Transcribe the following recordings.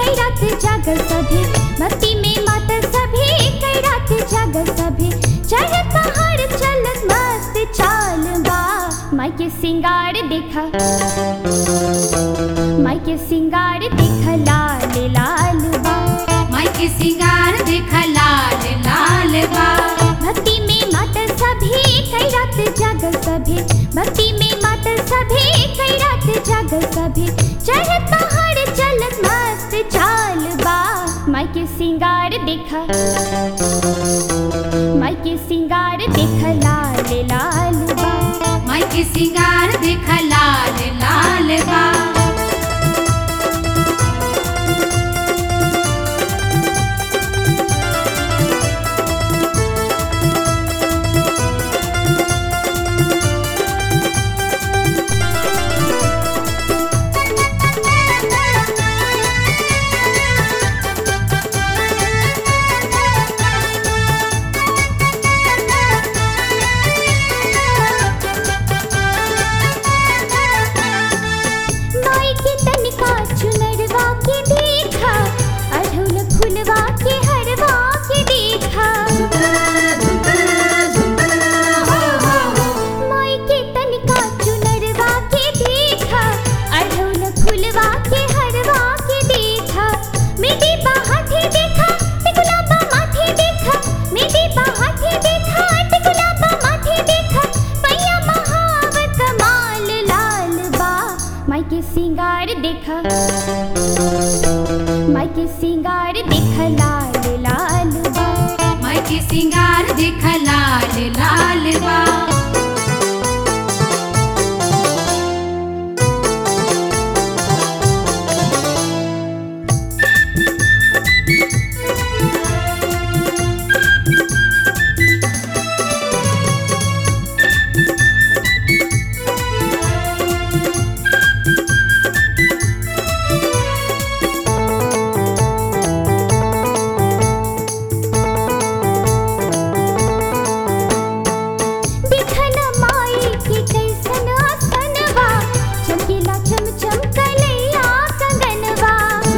कई रात जागल सभे भक्ति में मातल सभे कई रात जागल सभे चढ़ पहाड़ चलत मस्त चाल बा माई के सिंगार देखा माई के सिंगार देखा लाल लाल बा माई के सिंगार देख लाल लाल बा भक्ति में मातल सभे कई रात जागल सभे भक्ति में मातल सभे कई रात जागल सभे चढ़ पहाड़ चलत मस्त चाल बा माई के सिंगार देखा माई के सिंगार देखा लाल लाल बा माई के सिंगार देख लाल लाल बा माई के तनिका चुनरवा के देखा अढ़उल फुलवा के हरवा के देखा माई के तनिका चुनरवा के देखा अढ़उल फुलवा के हरवा के देखा मेरी बाहाथे देखा टिकुलाबा माथे देखा मेरी बाहाथे देखा टिकुलाबा माथे देखा पैया महाव कमाल लाल बा माई के सिंगार देखा माई के सिंगार देखा लाल लाल बा माई के सिंगार देख लाल लाल बा देखन माई के कैसन आसनवा चमकीला चमचम कलैया कंगनवा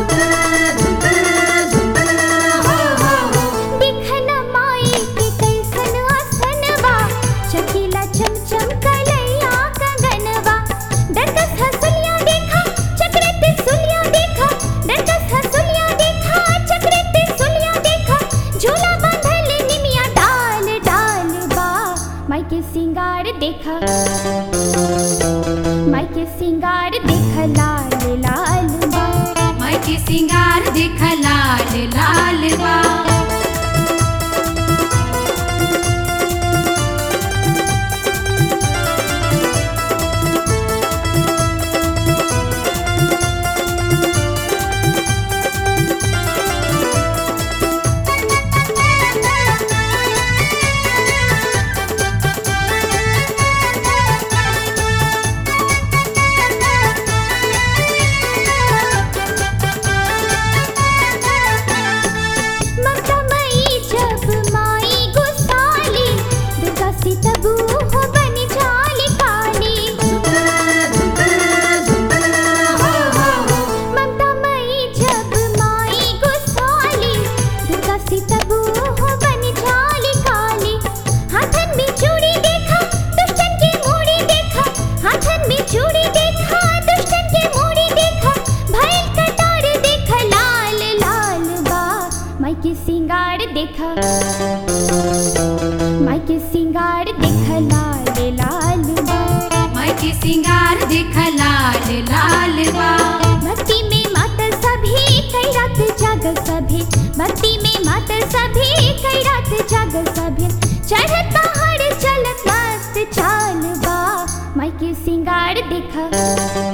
देखन माई के कैसन आसनवा चमकीला चमचम कलैया कंगनवा डरकस हसुलिया देखा चक्रत सुलिया देखा डरकस हसुलिया देखा चक्रत सुलिया देखा झूला बांधल निमिया डाल डाल बा माई के सिंगार देखा माई के सिंगार देखा लाल लाल बा माई के सिंगार देख लाल लाल बा ममता मई जब माई गुस्साली दुर्गा सी तबू हो बनी जाली काली ममता मई जब माई गुस्साली दुर्गा सी तबू हो बनी जाली काली हाथन में चूड़ी देखा दुष्टन की मूड़ी देखा हाथन में चूड़ी देखा दुष्टन की मूड़ी देखा भैल कटार देखा लाल लाल बा माई के सिंगार देखा माई के सिंगार देखा लाल लाल बा माई के सिंगार देख लाल लाल बा भक्ति में मातल सभी कई रात जागल सभी भक्ति में मातल सभी कई रात जागल सभी चढ़त पहाड़ चलत मस्त चाल बा माई के सिंगार देखा